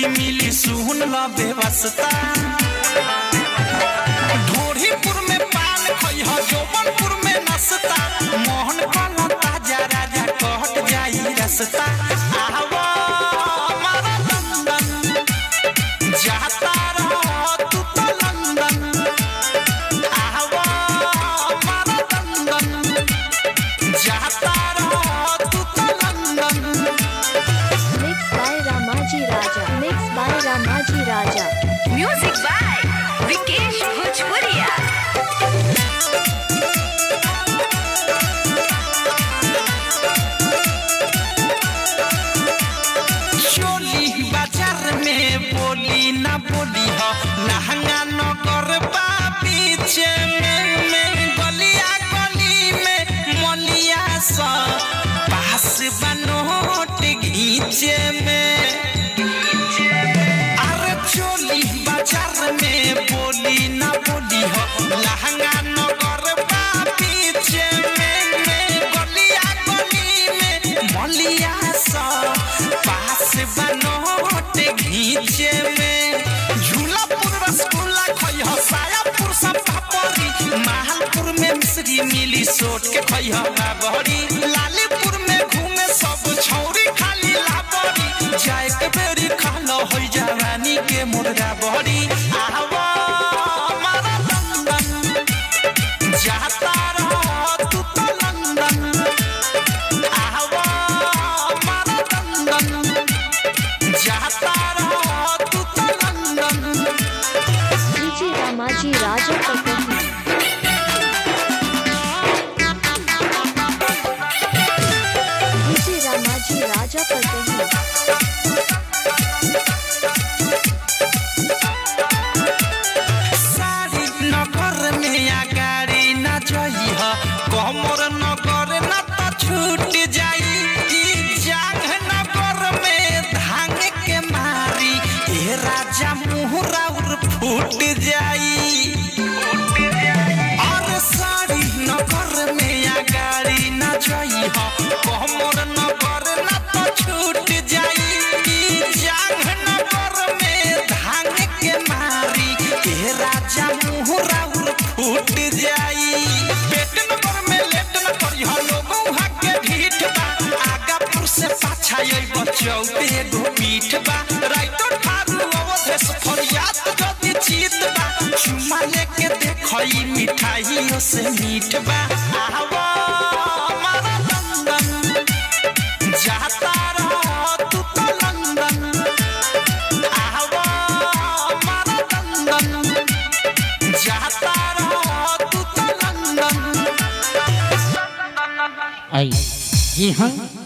शादी मिली सुन ल बेवस्ता ढोरीपुर में पान खइह जौबनपुर में नसता मोहन कला ताजा राजा कहट जाई रसता आवा हमारा लंदन जाता रह तू तो लंदन आवा हमारा लंदन जाता रह तू तो London Mixed by Ramaji Raja. Mixed by Ramaji Raja. Music by Vikesh Bhojpuria. चोली बाजार में बोली ना बोली हो लहंगा नगर बा पीछे में में गलिया गली में मलिया सा पास बनोट घीचे में अरे चोली बाजार में बोली ना बोली हो लहंगा नगर बा पीछे में में गलिया गली में मलिया सा पास बनोट घीचे में झूलापुर रसगुल्ला खइह सायापुर सब पापड़ी महालपुर में मिश्री मिली सोट के खइह बाबरी लालीपुर में घूमे सब छौरी खाली लाबरी जाए के बेरी खालो होई जवानी के मुर्गा बहरी आवा हमारा लंदन जाता रह तू तो लंदन आवा हमारा लंदन जाता रह तू तो London DJ Ramaji Raja Patahi. DJ Ramaji Raja Patahi. सारी नगर में अगाड़ी न जई ह कमर नगर न त छूट जाई ई जांग नगर में धांग के मारी ए राजा मुहरा उर फूट जाई और सारी नगर में अगाड़ी न जई ह कमर नगर न त छूट जाई ई जांग नगर में धांग के मारी ए राजा मुहरा उर फूट जाई पेट नगर में लेट न करी ह लोगों हक के ढीठ बा आगापुर से पाछा आई बचौ एगो पीठ बा राइतो ठारू अवधेश फरियाद जदी चीत बा चुमा लेके देखई मिठाइयों से मीठ बा आवा हमारा लंदन जाता रह तू तो लंदन आवा हमारा लंदन जाता रह तू तो लंदन आई जी हाँ